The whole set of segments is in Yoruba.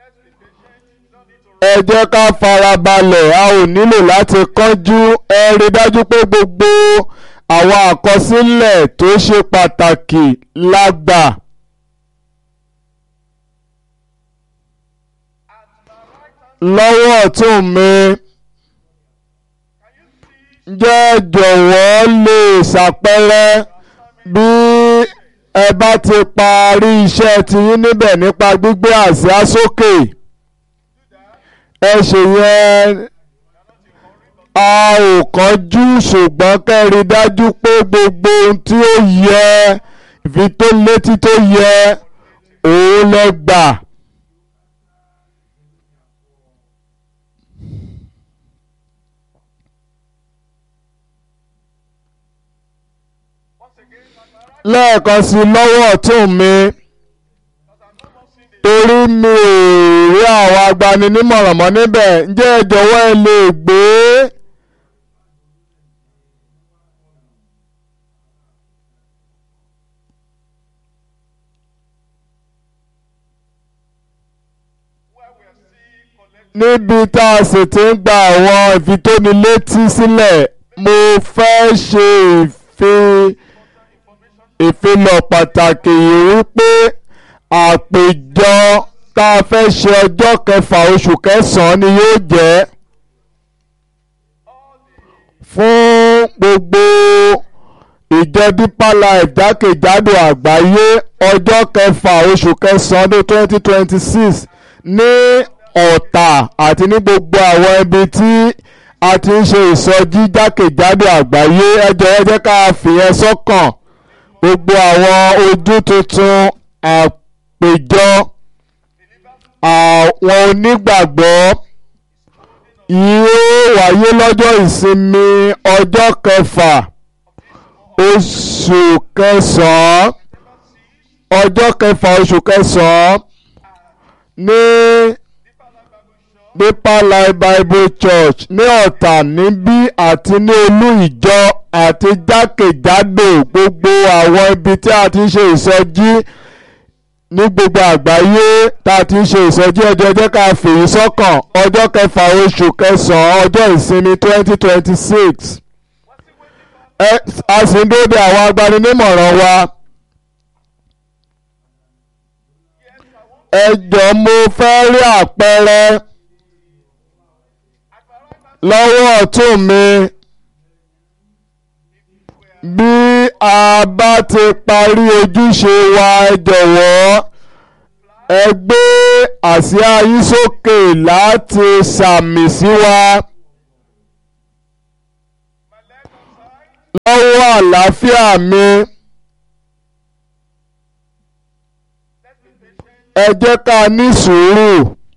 ẹ jẹ́ ká farabalẹ̀ a ò nílò láti kánjú ẹ rí dájú pé gbogbo àwọn àkọsílẹ̀ tó ṣe pàtàkì la gbà. lọ́wọ́ ọ̀tún mi jẹ́ jọ̀wọ́ lè ṣàpẹẹrẹ bí ẹ bá ti parí iṣẹ́ tiyín níbẹ̀ nípa gbígbé àsíá sókè ẹ ṣe yẹn a ò kánjú ṣùgbọ́n kẹ́rí dájú pé gbogbo ohun tí ó yẹ ìfi tó létí tó yẹ òun lẹ gbà. lẹ́ẹ̀kan sí lọ́wọ́ ọ̀tún mi torí mi ò rí àwọn agbaninímọ̀ràn mọ́ níbẹ̀ ǹjẹ́ ẹ jọ̀wọ́ ẹ lè gbé níbi tá a sì ti ń gba àwọn ìfitónilétí sílẹ̀ mo fẹ́ ṣe ìfi ìfilọ̀ pàtàkì yìí wípé àpèjọ tá a fẹ́ ṣe ọjọ́ kẹfà oṣù kẹsàn-án ni yóò jẹ́ fún gbogbo ìjọ Deeper Life jákèjádò àgbáyé ọjọ́ kẹfà oṣù kẹsàn-án ọdún twenty twenty six ní Ọ̀tà àti ní gbogbo àwọn ibi tí a ti ń ṣe ìsọjí jákèjádò àgbáyé ẹ jọ̀ọ́ ẹ jẹ́ ká fìyẹn sọ́kàn gbogbo àwọn ojú tuntun àpèjọ àwọn onígbàgbọ́ yóò wáyé lọ́jọ́ ìsinmi ọjọ́ kẹfà oṣù kẹsàn-án ọjọ́ kẹfà oṣù kẹsàn-án ní Deeper Life Bible Church ní Ọ̀tà níbí àti ní olú ìjọ àti jákèjádò gbogbo àwọn ibi tí a ti ń ṣe ìsọjí ní gbogbo àgbáyé tá a ti ń ṣe ìsọjí ẹjọ́ jẹ́ ká fèyí sọ́kàn ọjọ́ kẹfà oṣù kẹsàn-án ọjọ́ ìsinmi twenty twenty six a sì ń dóde àwọn agbaninímọ̀ràn wa. ẹ jọ̀ọ́ mo fẹ́ rí àpẹẹrẹ lọ́wọ́ ọ̀tún mi bí a bá ti parí ojúṣe wa ẹ jọ̀wọ́ ẹ gbé àsíá yín sókè láti sàmì sí wa lọ́wọ́ àlàáfíà mi ẹ jẹ́ ká ní sùúrù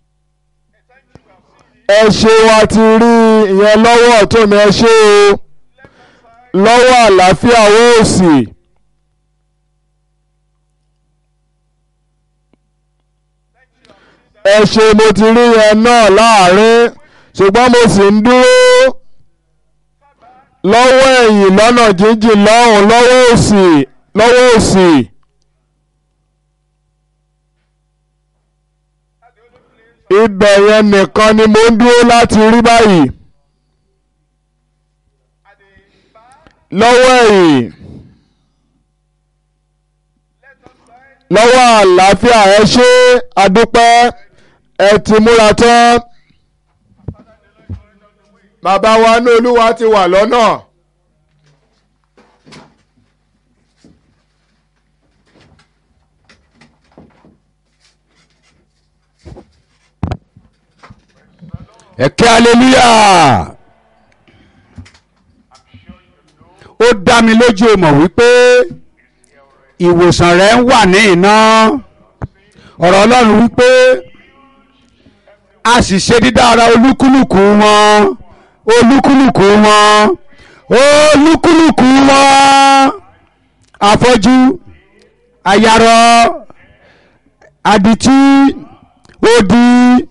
ẹ ṣe wa ti rí ìyẹn lọ́wọ́ ọ̀tún mi ẹ ṣe o lọ́wọ́ àlàáfíà owó òsì. ẹ ṣe mo ti rí yẹn náà láàrin ṣùgbọ́n mo sì ń dúró lọ́wọ́ ẹ̀yìn lọ́nà jíjìn lọ́hùn lọ́wọ́ òsì lọ́wọ́ òsì. ibẹ̀ yẹn nìkan ni mo ń dúró láti rí báyìí. lọ́wọ́ ẹ̀yìn lọ́wọ́ àlàáfíà ẹ ṣé adúpẹ́ ẹ ti múra tán bàbá wa ní olúwa ti wà lọ́nà. ẹ̀kẹ́ hallelujah ó dá mi lójú o mọ̀ wípé ìwòsàn rẹ̀ ń wà ní iná ọ̀rọ̀ ọlọ́run wípé a sì ṣe dídára olúkúlùkù wọn olúkúlùkù wọn olúkúlùkù wọn afọ́jú ayarọ adití odi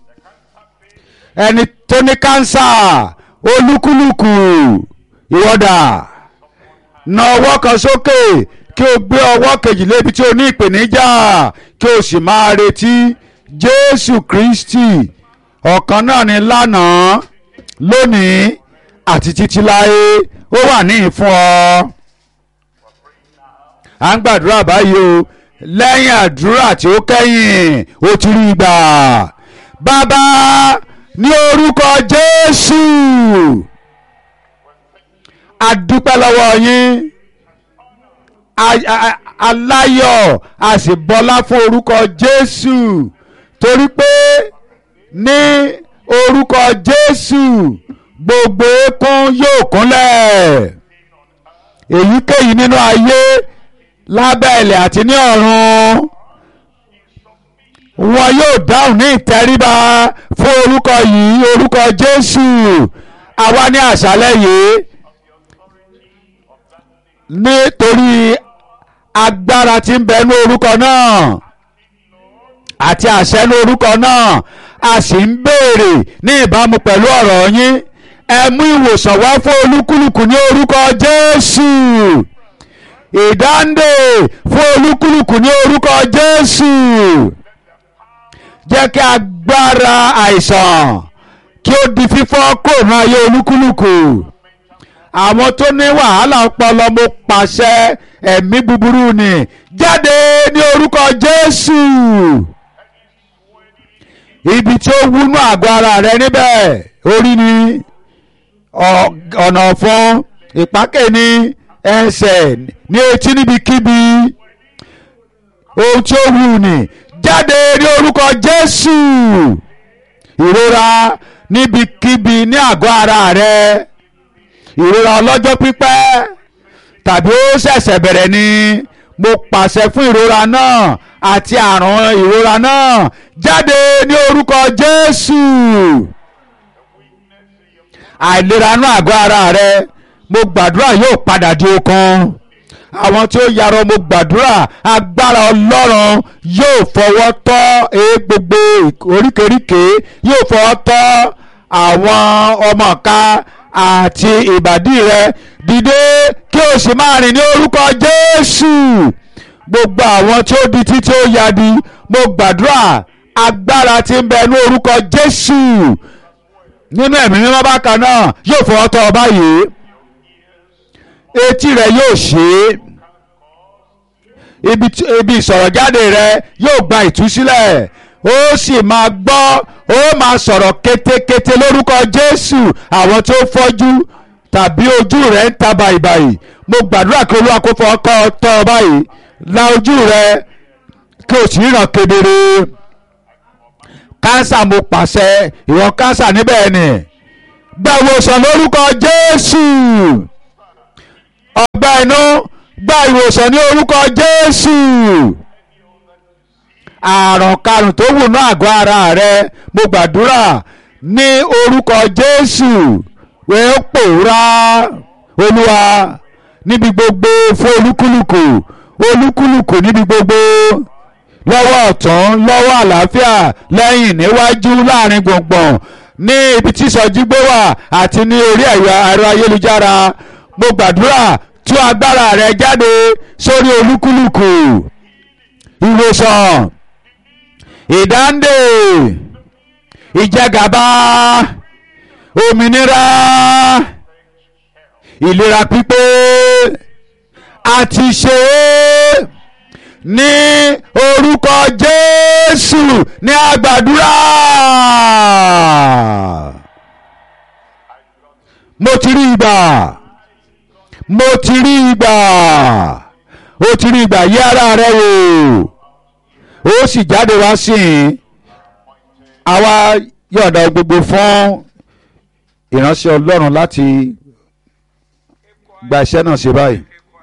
ẹni tó ní kánsà olúkúlùkù ìwọ́dà na ọwọ́ kan sókè kí o gbé ọwọ́ kejì lébi tí o ní ìpèníjà kí o sì máa retí jésù kristi ọ̀kan náà ni lánàá lónìí àti títí láé ó wà ní ìfún ọ. à ń gbàdúrà báyìí o lẹ́yìn àdúrà tí ó kẹ́yìn ó ti rí gbà bàbá ní orúkọ jésù a dúpẹ́ lọ́wọ́ yín aláyọ̀ a sì bọlá fún orúkọ jésù torí pé ní orúkọ jésù gbogbo eékún yóò kúnlẹ̀ èyíkéyìí nínú ayé lábẹ́ ilẹ̀ àti ní ọ̀run wọn yóò dáhùn ní ìtẹríba fún orúkọ yìí orúkọ jésù àwa ní àṣálẹ́ yìí nítorí agbára tí ń bẹ ní orúkọ náà àti àṣẹ ní orúkọ náà a sì ń béèrè ní ìbámu pẹ̀lú ọ̀rọ̀ yín ẹ mú ìwòsàn wá fún olúkúlùkù ní orúkọ jésù ìdáǹdè fún olúkúlùkù ní orúkọ jésù jẹ́ kí agbára àìsàn kí ó di fífọ́ kúrò ní ayé olúkúlùkù àwọn tó ní wàhálà ọpọlọ mo pàṣẹ ẹ̀mí búburú ni jáde ní orúkọ jésù ibi tí ó wúnú àgọ́ ara rẹ níbẹ̀ orí ni ọ̀nà ọ̀fun ìpákè ní ẹsẹ̀ ní etí níbikíbi ohun tí ó wù ní jáde ní orúkọ jésù ìrora níbikíbi ní àgọ́ ara rẹ ìrora ọlọ́jọ́ pípẹ́ tàbí ó ṣẹ̀ṣẹ̀ bẹ̀rẹ̀ ni mo pàṣẹ fún ìrora náà àti àrùn ìrora náà jáde ní orúkọ jésù àìlera inú àgọ́ ara rẹ mo gbàdúrà yóò padà di okun àwọn tí ó yarọ mo gbàdúrà agbára ọlọ́run yóò fọwọ́ tọ́ ee gbogbo oríkèéríkèé yóò fọwọ́ tọ́ àwọn ọmọ ká àti ìbàdí rẹ dìde kí o sì máa rìn ní orúkọ jésù gbogbo àwọn tí ó di títí ó yadi mo gbàdúrà agbára tí ń bẹ ní orúkọ jésù nínú ẹ̀mí mímọ́ bákan náà yóò fọwọ́ tọ́ ọ báyìí etí rẹ yóò ṣe é ibi ìsọ̀rọ̀ jáde rẹ yóò gba ìtúsílẹ̀ ó sì máa gbọ́ ó máa sọ̀rọ̀ kétékété lórúkọ jésù àwọn tó fọ́jú tàbí ojú rẹ̀ ń ta bàìbàì mo gbàdúrà kí olúwa kó fọ́ ọkọ tọ́ ọ báyìí la ojú rẹ kí o sì ríran kedere kánsà mo pàṣẹ ìwọ̀n kánsà níbẹ̀ ni gba ìwòsàn lórúkọ jésù ọgbà inú gba ìwòsàn ní orúkọ jésù àrùn karùn tó wù ní àgọ́ ara rẹ mo gbàdúrà ní orúkọ jésù wẹ́ ó pòórá olúwa níbi gbogbo fún olúkúlùkù olúkúlùkù níbi gbogbo lọ́wọ́ ọ̀tún lọ́wọ́ àlàáfíà lẹ́yìn níwájú láàrin gbùngbùn ní ibi tí ìsọjí gbé wà àti ní orí ẹ̀rọ ayélujára mo gbàdúrà tú agbára rẹ jáde sórí olúkúlùkù ìwòsàn ìdáǹdè ìjẹgàba òmìnira ìlera pípé àti ṣe é ní orúkọ jésù ní àgbàdúrà mo ti rí ìgbà mo ti rí ìgbà ó ti rí ìgbà yí ara rẹ wò ó sì jáde wá sí i àwa yọ̀ǹda gbogbo fún ìránṣẹ́ ọlọ́run láti gba iṣẹ́ náà ṣe báyìí.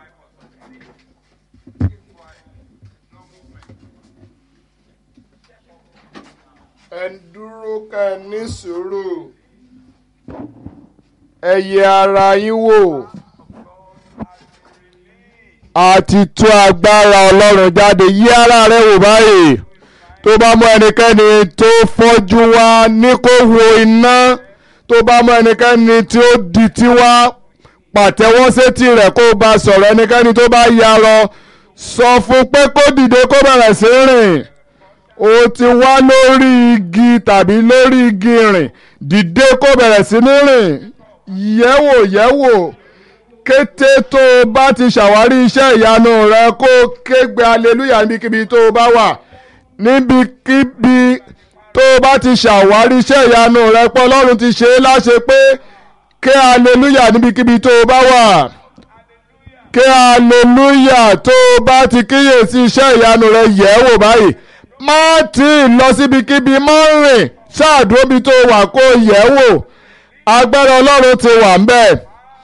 ẹ dúró ká ẹ ní sùúrù ẹ yẹ ara yín wò àti tú agbára ọlọ́run jáde yí ara rẹ wò báyìí tó bá mú ẹnikẹ́ni tó fọ́jú wá ní kó wo iná tó bá mú ẹnikẹ́ni tí ó di tí wá pàtẹ́wọ́ sétí rẹ̀ kó bá sọ̀rọ̀ ẹnikẹ́ni tó bá yarọ sọ fún pé kó dìde kó bẹ̀rẹ̀ sí rìn o ti wá lórí igi tàbí lórí igi rìn dìde kó bẹ̀rẹ̀ sí ní rìn yẹ̀wò yẹ̀wò kété tó o bá ti ṣàwárí iṣẹ́ ìyanu rẹ kó o kégbe aleluya níbikíbi tó o bá wà níbikíbi tó o bá ti ṣàwárí iṣẹ́ ìyanu rẹ pé ọlọ́run ti ṣe é láṣẹ pé ké aleluya níbikíbi tó o bá wà ké aleluya tó o bá ti kíyèsí iṣẹ́ ìyanu rẹ yẹ̀ wò báyìí má tí ì lọ síbikíbi má rìn ṣáàdúróbi tó wà kó yẹ̀ wò agbára ọlọ́run ti wà ń bẹ̀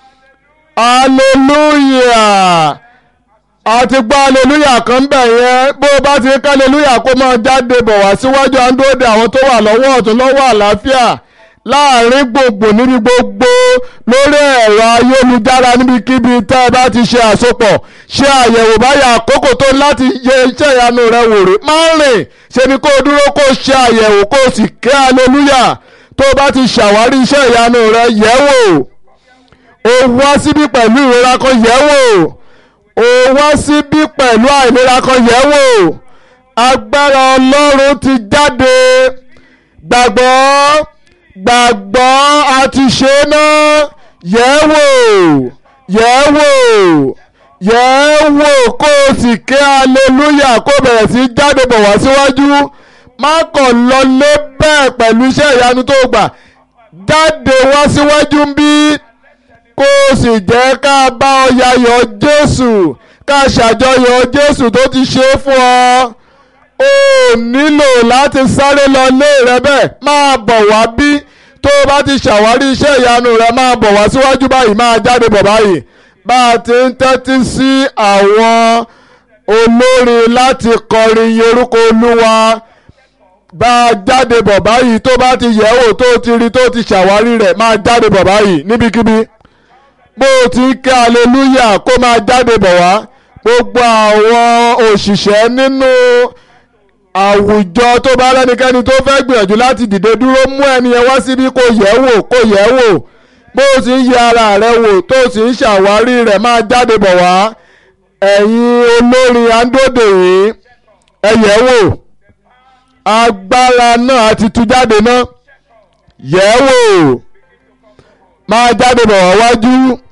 aleluya àti gbọ́ aleluya kan bẹ̀ yẹn bó o bá ti ká aleluya kó máa jáde bọ̀ wá síwájú àńdóde àwọn tó wà lọ́wọ́ ọ̀tún lọ́wọ́ àlàáfíà láàrin gbogbo níbi gbogbo lórí ẹ̀rọ ayélujára níbikíbi tẹ́ ẹ bá ti ṣe àsopọ̀ ṣe àyẹ̀wò báyà àkókò tó láti yẹ iṣẹ́ ìyanu rẹ wò rè má rìn ṣe ni kó o dúró kó o ṣe àyẹ̀wò kó o sì ké aleluya tó o bá ti ṣàwárí iṣẹ́ ìyanu rẹ yẹ̀ wò o wá síbí pẹ̀lú ìrora kan yẹ̀ wò o wá síbí pẹ̀lú àìlera kan yẹ̀ wò agbára ọlọ́run ti jáde gbàgbọ́ gbàgbọ́ àti ṣe náà yẹ̀ wò yẹ̀ wò yẹ̀ wò kó o sì ké aleluya kó bẹ̀rẹ̀ sí jáde bọ̀ wá síwájú má kàn lọ lé bẹ́ẹ̀ pẹ̀lú iṣẹ́ ìyanu tó gbà jáde wá síwájú ń bí kó o sì jẹ́ ká bá ọ yayọ̀ Jésù ká ṣàjọyọ̀ Jésù tó ti ṣe é fún ọ o nílò láti sáré lọ lé rẹ bẹ́ẹ̀ máa bọ̀ wá bí tó o bá ti ṣàwárí iṣẹ́ ìyanu rẹ máa bọ̀ wá síwájú báyìí máa jáde bọ̀ báyìí bá a ti ń tẹ́tí sí àwọn olórin láti kọrin yin orúkọ Olúwa bá a jáde bọ̀ báyìí tó bá ti yẹ̀ wò tó ti rí tó ti ṣàwárí rẹ̀ máa jáde bọ̀ báyìí níbikíbi bó o ti ń ké aleluya kó máa jáde bọ̀ wá gbogbo àwọn òṣìṣẹ́ nínú àwùjọ tó bá lẹ́nikẹ́ni tó fẹ́ gbìyànjú láti dìde dúró mú ẹni yẹn wá síbí kó yẹ̀ wò kó yẹ̀ wò bó o sì ń yẹ ara rẹ wò tó o sì ń ṣàwárí rẹ̀ máa jáde bọ̀ wá ẹ̀yin olórin andóde yìí ẹ yẹ̀ wò agbára náà ti tú jáde náà yẹ̀ wò máa jáde bọ̀ wá wájú